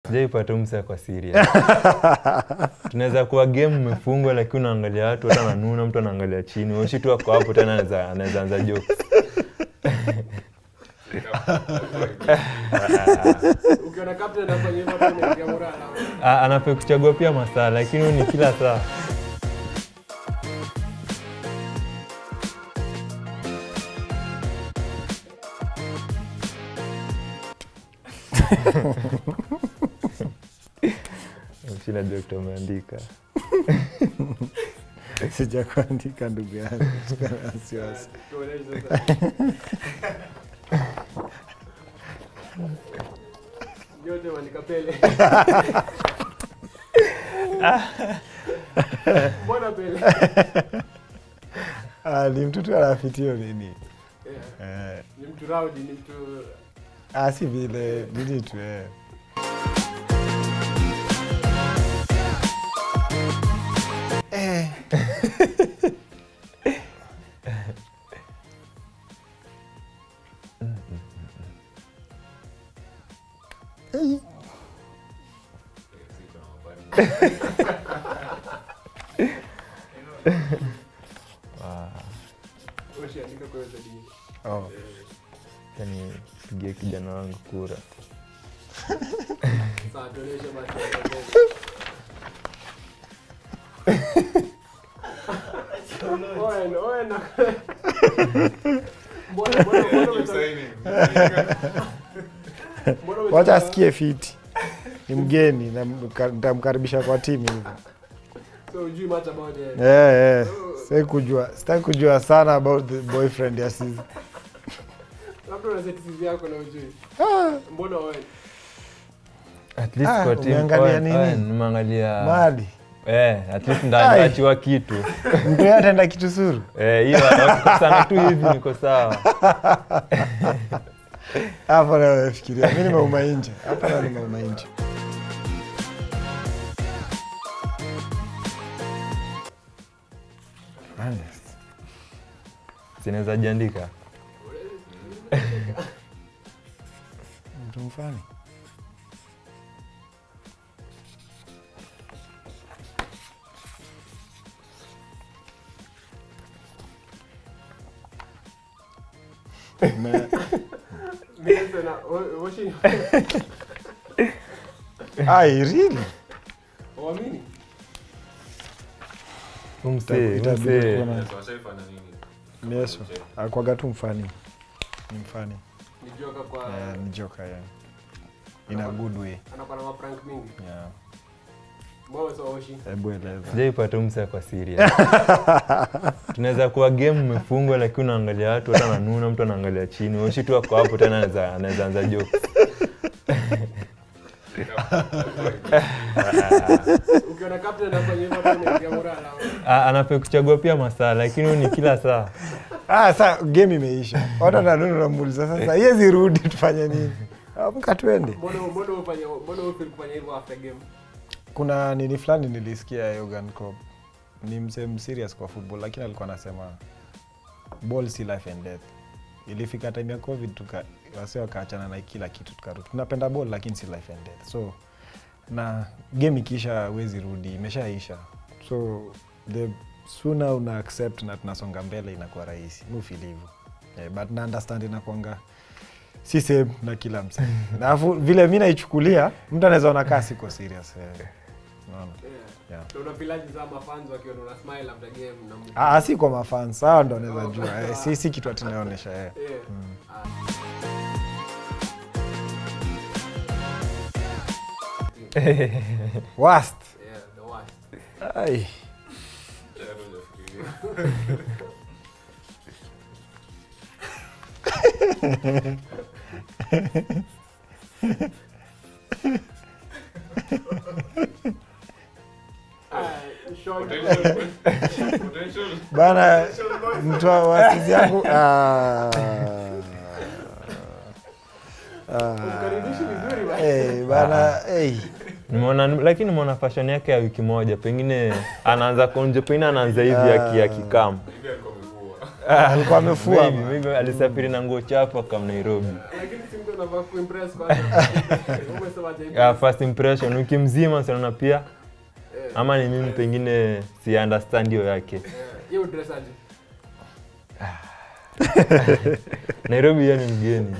sijaipata umsa kwa serious tunaweza kuwa game umefungwa lakini unaangalia watu hata nanuna mtu anaangalia chini oshi tu ako hapo tena anaweza- anaweza anza jokes Ukiona captain anafanya hivyo tu unaingia morale. Ah, anafaa kuchagua pia masaa lakini huyu ni kila saa Sina dokta umeandika sija kuandika ndugu yangu Usiwe na wasiwasi Tuonyeshe sasa. Yote waandika Pele. Mbona Pele? Ah, ni mtu tu anafitio nini Yeah. eh, Ni mtu rowdy, ni mtu ah, si vile nini tu eh. Eh. Eh. ushaandika kwa hiyo zadini. Oh. yani pigie kijana wangu kura Sawa, tuonyeshe basi. Owen, Owen. Mbona- mbona- mbona umeta- mbona umeta- wacha asikie fiti ni mgeni na mka- nitamkaribisha kwa timu hivyo So, hujui much about it. Eh, eh. Sitaki kujua sitaki kujua sana about the boyfriend ya Sizi. Labda una set CV yako na hujui. Mbona Owen? at least Ah, kwa team umeangalia Owen- nini? Owen, nimeangalia mali eh, at least Ai. ndachiwa kitu mtu yeye ataenda kitu suru Eh, hiyo wakikosana tu hivi niko sawa hapo nafikiria mi nimeuma nje hapa na nimeuma nje Honest. sinaweza jiandika mtu mfani Me- Mimi sana, o- washi- Ai, really? Uamini? umse Itabidi umse kuwa na- Yesu akwaga tu mfani ni mfani Ni joka kwa Eh, ni joka yeah. in a good way anakuwa na maprank mingi. yeah. Mbona sio Oshi? hebu eleza sijaipata umse kwa serious tunaweza kuwa game umefungwa lakini unaangalia watu hata nanuna mtu anaangalia chini oshi tu ako hapo tena anaweza- anaweza anza jokes Ukiona captain anafanya hivyo tu unaingia morale. Ah, anafaa kuchagua pia masaa lakini huyu ni kila saa ah, sa game imeisha watu nanunu namuuliza sasa yezi rudi tufanye nini amka twende Mbona mbona ufanye mbona ufeel kufanya hivyo after game? kuna nini fulani nilisikia Jurgen Klopp ni msee serious kwa football lakini alikuwa anasema ball si life and death ilifika time ya covid tuka wase wakaachana na kila kitu tukarudi tunapenda ball lakini si life and death so na game ikiisha wezi rudi imeshaisha so the sooner una accept na tunasonga mbele inakuwa rahisi mufil hivyo yeah, but na understand inakwanga si same na kila msee na afu vile mi naichukulia mtu anaweza ona kaa siko serious eh. Unaona? Yeah. Yeah. Na unafilaji za mafans wakiona una smile after game na mtu. Ah, si kwa mafans hawa ndo wanaweza jua eh, si, si kitu atinaonyesha eh. Yeah. Ah. Worst. Yeah, the worst. Ai. Ah, short. bana mtu wa wasizi yangu ah. Ah. Mkaribishi vizuri bwana. Eh, bana eh. nimeona lakini nimeona fashion yake ya wiki moja pengine anaanza konje pengine anaanza hivi aki- akikam alikuwa amefua Maybe, ama. maybe alisafiri na nguo chafu akam Nairobi. Lakini si mtu anafaa kuimpress kwanza. Umesema hajaimpress. Yeah, first impression ukimzima sinaona pia Eh, ama ni mimi pengine si understand hiyo yake. eh, hiyo dress aje? Nairobi yeye ni mgeni.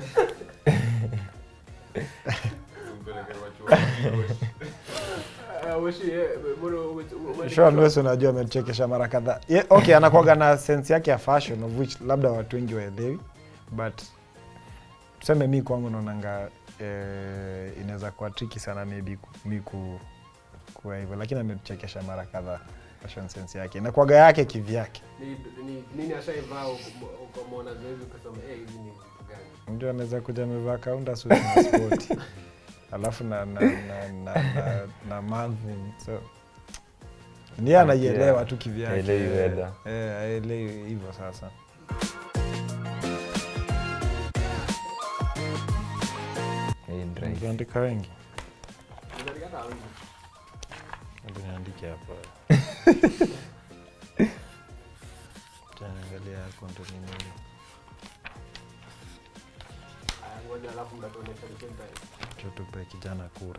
Eh, Weshi, eh, mbona ume- ume- Sean Wes unajua amechekesha mara kadhaa. Ye- Okay, anakuwaga na sense yake ya fashion of which labda watu wengi waelewi but tuseme mi kwangu naonanga eh, inaweza kuwa triki sana maybe ku- mi ku, kuwa hivyo lakini ametuchekesha mara kadhaa fashion sense yake inakuwaga yake kivyake Ni- ni- nini ashaivaa uko- ukamwona zoezi ukasema eh, hizi ni vitu gani? mtu anaweza kuja amevaa kaunda suti na spoti alafu na na na na, na, na manthing so ndiye anaielewa tu kivyake Haelewi weather. Eh, aelewi hivyo sasa Hey, drive. ukiandika wengi Unaandika hata wengi. Hebu niandike hapa taangalia yako ndo ni nini Aya, ngoja alafu mtatuonyesha the same time. tutupe kijana kura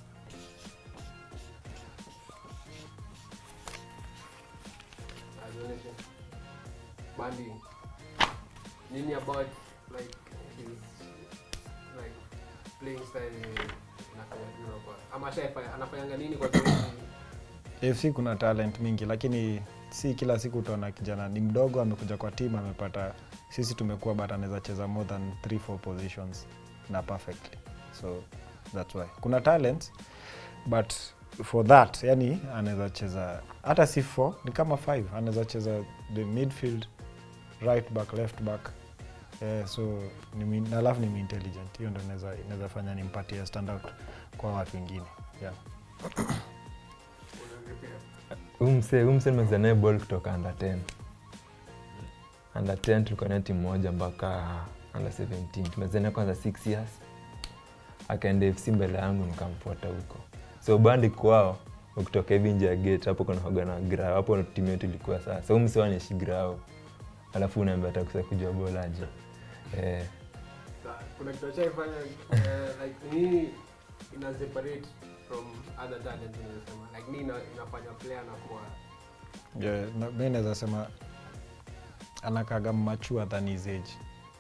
Aya, tuonyeshe. Bandi. Nini about like his like playing style inafanya vile kwa ama ashaifanya anafanyanga nini kwa zoezi? AFC kuna talent mingi lakini si kila siku utaona kijana ni mdogo amekuja kwa timu amepata sisi tumekuwa but anaweza cheza more than 3 4 positions na perfectly so that's why kuna talent but for that yani anaweza cheza hata si 4 ni kama 5 anaweza cheza the midfield right back left back Eh, so ni mi- na alafu ni intelligent hiyo ndo inaweza inaweza fanya nimpatie standout kwa watu wengine yeah. Unaongea Huyu msee huyu msee nimecheza naye ball kutoka under 10. Under 10 tulikuwa naye timu moja mpaka under 17. Tumecheza naye kwanza 6 years. Akaenda FC mbele yangu nikamfuata huko. So bandi kwao ukitoka hivi nje ya gate hapo kuna hoga na grao. Hapo timu yetu ilikuwa sasa. Huyu msee anaishi grao. Alafu unaambia atakusa kujua bola aje. Eh, Sa- kuna kitu ashaifanya eh, like nini ina separate from other talent unasema like nini ina, inafanya player anakuwa Yeah, na- mi naweza sema anakaga machua than his age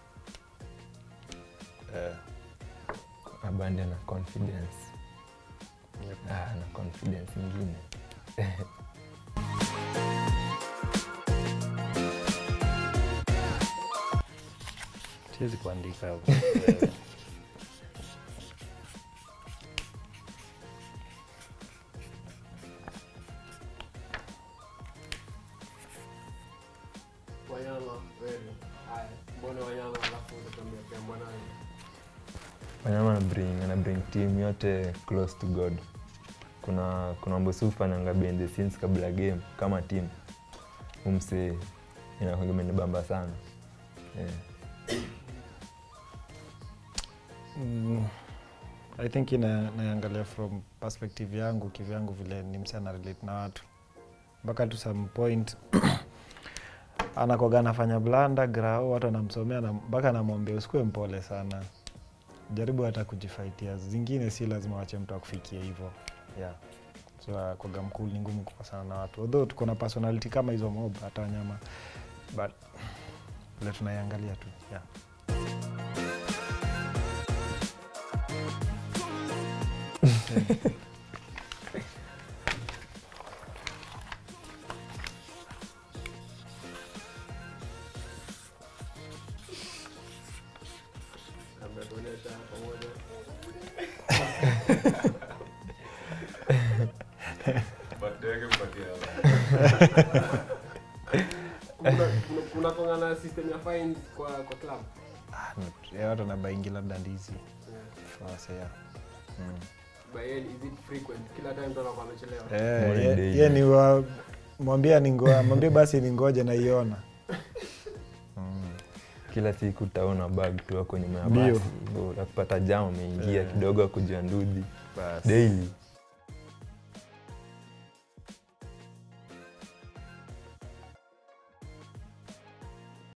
Eh, Abandi ana confidence. yep. Ah, ana confidence ingine. siwezi kuandika hapo. Eh, wanyama wewe haya mbona wanyama alafu utatuambia pia mwanawe Wanyama ana bring, ana bring team yote close to God. Kuna kuna mambo si hufanyanga behind the scenes kabla ya game kama team. Umse inakuwa imenibamba sana. Yeah. mm, i think ina- naangalia from perspective yangu kivyangu vile ni msi ana relate na watu mpaka to some point anakoga anafanya blanda grao watu anamsomea na- mpaka anamwambia usikuwe mpole sana jaribu hata kujifaitia zingine si lazima wache mtu akufikie hivyo yeah. so kwaga mkuu ni ngumu kukosana na watu although tuko na personality kama hizo mob hata wanyama but vile tunaiangalia tu yeah. labda tuonyesha pamoja kuna kuna- kuna kongana na system ya fines kwa kwa club Ah, not- ya watu wanabaingi labda ndizi yeah. Sasa, yeah. Mm. by then is it frequent kila time mtu anakuwa amechelewa Eh, Morning ye- daily. ye ni wa mwambia ningoa mwambie basi ningoje naiona mm. Kila siku utaona bag tu wako nyuma ya Ndio. basi. Ndio Utakupata jam umeingia Eh. kidogo akujia ndudhi. Basi. Daily.